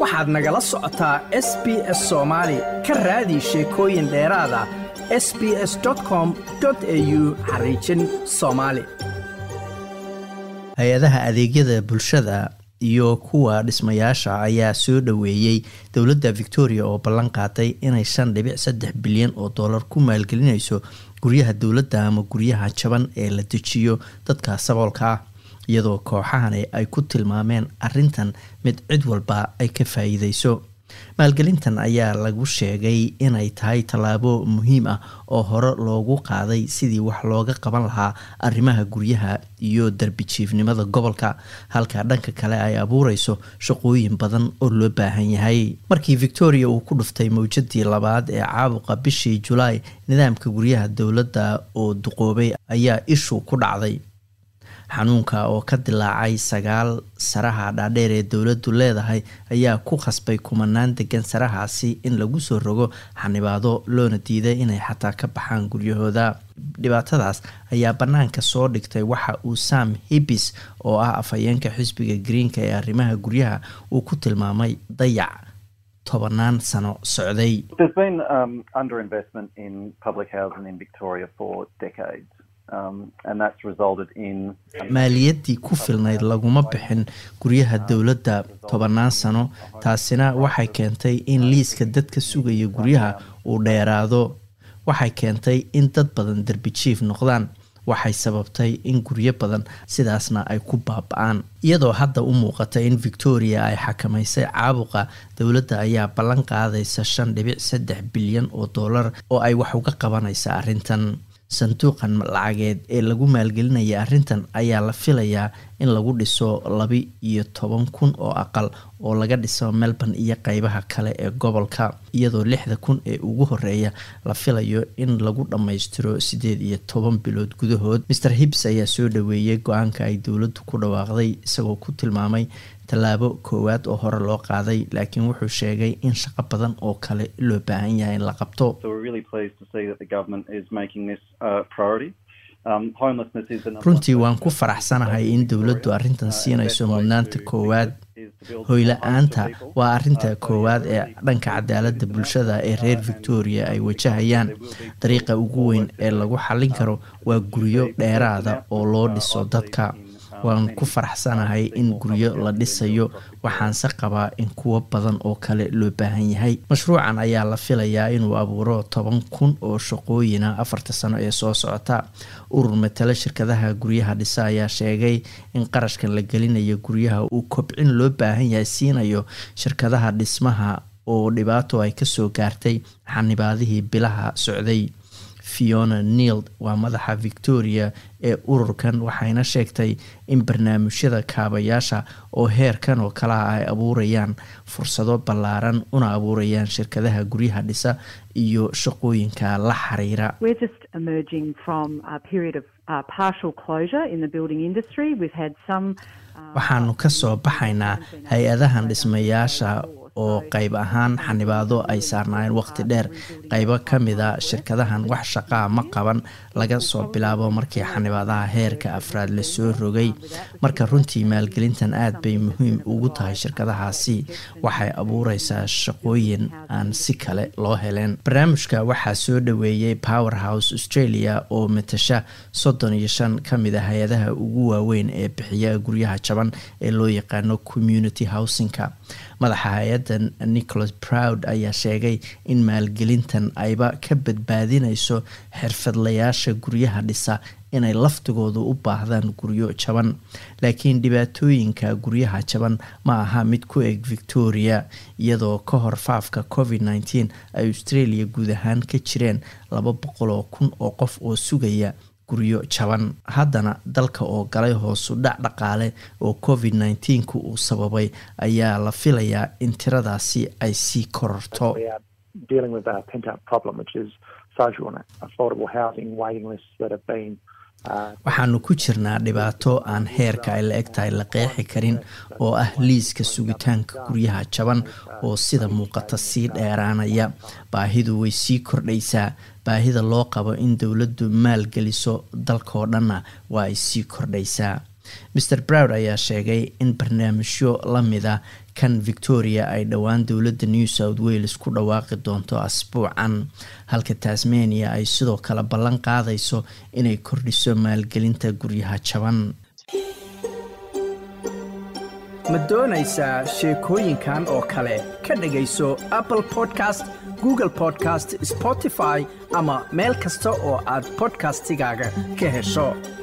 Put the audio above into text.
waxaad nagala socotaa s b s soomaali ka raadi sheekooyin dheeraada s b s com au xariijin soomaali hay-adaha adeegyada bulshada iyo kuwa dhismayaasha ayaa soo dhoweeyey dowladda victoria oo ballan qaaday inay shan dhibic saddex bilyan oo dollar ku maalgelinayso guryaha dowladda ama guryaha jaban ee la dejiyo dadka saboolka ah iyadoo kooxahani ay ku tilmaameen arintan mid cid walba ay ka faa-iideyso maalgelintan ayaa lagu sheegay inay tahay tallaabo muhiim ah oo hore loogu qaaday sidii wax looga qaban lahaa arrimaha guryaha iyo darbijiifnimada gobolka halka dhanka kale ay abuureyso shaqooyin badan oo loo baahan yahay markii victoria uu ku dhuftay mawjadii labaad ee caabuqa bishii julaay nidaamka guryaha dowladda oo duqoobay ayaa ishu ku dhacday xanuunka oo ka dilaacay sagaal saraha dhaadheer ee dowladdu leedahay ayaa ku khasbay kumanaan degan sarahaasi in lagu soo rogo xanibaado loona diiday inay xataa ka baxaan guryahooda dhibaatadaas ayaa bannaanka soo dhigtay waxa uu sam hibis oo ah afhayeenka xisbiga greenka ee arrimaha guryaha uu ku tilmaamay dayac tobanaan sano socday maaliyadii ku filnayd laguma bixin guryaha dowladda tobanaan sano taasina waxay keentay in liiska dadka sugaya guryaha uu dheeraado waxay keentay in dad badan derbijiif noqdaan waxay sababtay in guryo badan sidaasna ay ku baaba-aan iyadoo hadda u muuqata in victoria ay xakamaysay caabuqa dowladda ayaa ballan qaadaysa shan dhibic saddex bilyan oo dollar oo ay wax uga qabanaysa arrintan sanduuqan lacageed ee lagu maalgelinaya arrintan ayaa la filayaa in lagu dhiso labi iyo toban kun oo aqal oo laga dhiso melbourne iyo qeybaha kale ee gobolka iyadoo lixda kun ee ugu horeeya la filayo in lagu dhammaystiro siddeed iyo toban bilood gudahood maer hibs ayaa soo dhaweeyey go-aanka ay dowladdu ku dhawaaqday isagoo ku tilmaamay tallaabo koowaad oo hore loo qaaday laakiin wuxuu sheegay in shaqo badan oo kale loo baahan yahay in la qabto runtii waan ku faraxsanahay in dowladdu arrintan siinayso mudnaanta koowaad hoyla-aanta waa arinta koowaad ee dhanka cadaaladda bulshada ee reer victoria ay wajahayaan dariiqa ugu weyn ee lagu xallin karo waa guryo dheeraada oo loo dhiso dadka waan ku faraxsanahay in guryo la dhisayo waxaanse qabaa in kuwo badan oo kale loo baahan yahay mashruucan ayaa la filayaa inuu abuuro toban kun oo shaqooyina afarta sano ee soo socota urur matalo shirkadaha guryaha dhisa ayaa sheegay in qarashkan la gelinayo guryaha uu kobcin loo baahan yahay siinayo shirkadaha dhismaha oo dhibaato ay kasoo gaartay xanibaadihii bilaha socday fiona nield waa madaxa victoria ee ururkan waxayna sheegtay in barnaamijyada kaabayaasha oo heerkan oo kalaha ay abuurayaan fursado ballaaran una abuurayaan shirkadaha guryaha dhisa iyo shaqooyinka la xiriira waxaanu kasoo baxaynaa hay-adahan dhismayaasha oo qayb ahaan xanibaado ay saarnaayeen waqti dheer qaybo ka mida shirkadahan wax shaqaa ma qaban laga soo bilaabo markii xanibaadaha heerka afraad lasoo rogay marka runtii maalgelintan aad bay muhiim ugu tahay shirkadahaasi waxay abuureysaa shaqooyin aan si kale loo heleen barnaamijka waxaa soo dhaweeyey power house australia oo matasha soddon iyo shan ka mid a hay-adaha ugu waaweyn ee bixiya guryaha jaban ee loo yaqaano community housingka madaxa hay-addan nicholas proud ayaa sheegay in maalgelintan ayba ka badbaadinayso xirfadlayaasha guryaha dhisa inay laftigoodu u baahdaan guryo jaban laakiin dhibaatooyinka guryaha jaban ma aha mid ku eg victoria iyadoo ka hor faafka covid nteen ay australia guud ahaan ka jireen laba boqol oo kun oo qof oo sugaya guryo jaban haddana dalka oo galay hoosu dhac dhaqaale oo covid nteenku uu sababay ayaa la filayaa in tiradaasi ay sii kororto waxaanu ku jirnaa dhibaato aan heerka ay la eg tahay la qeexi karin oo ah liiska sugitaanka guryaha jaban oo sida muuqata sii dheeraanaya baahidu way sii kordhaysaa baahida loo qabo in dowladdu maalgeliso dalkao dhanna waa ay sii kordhaysaa mer browd ayaa sheegay in barnaamijyo lamida kan victoria ay dhowaan dowladda new south wales ku dhawaaqi doonto asbuucan halka tasmania ay sidoo kale ballan qaadayso inay kordhiso maalgelinta guryaha jaban ma doonaysaa sheekooyinkan oo kale ka dhagayso apple podcast google podcast spotify ama meel kasta oo aad bodkastigaaga ka hesho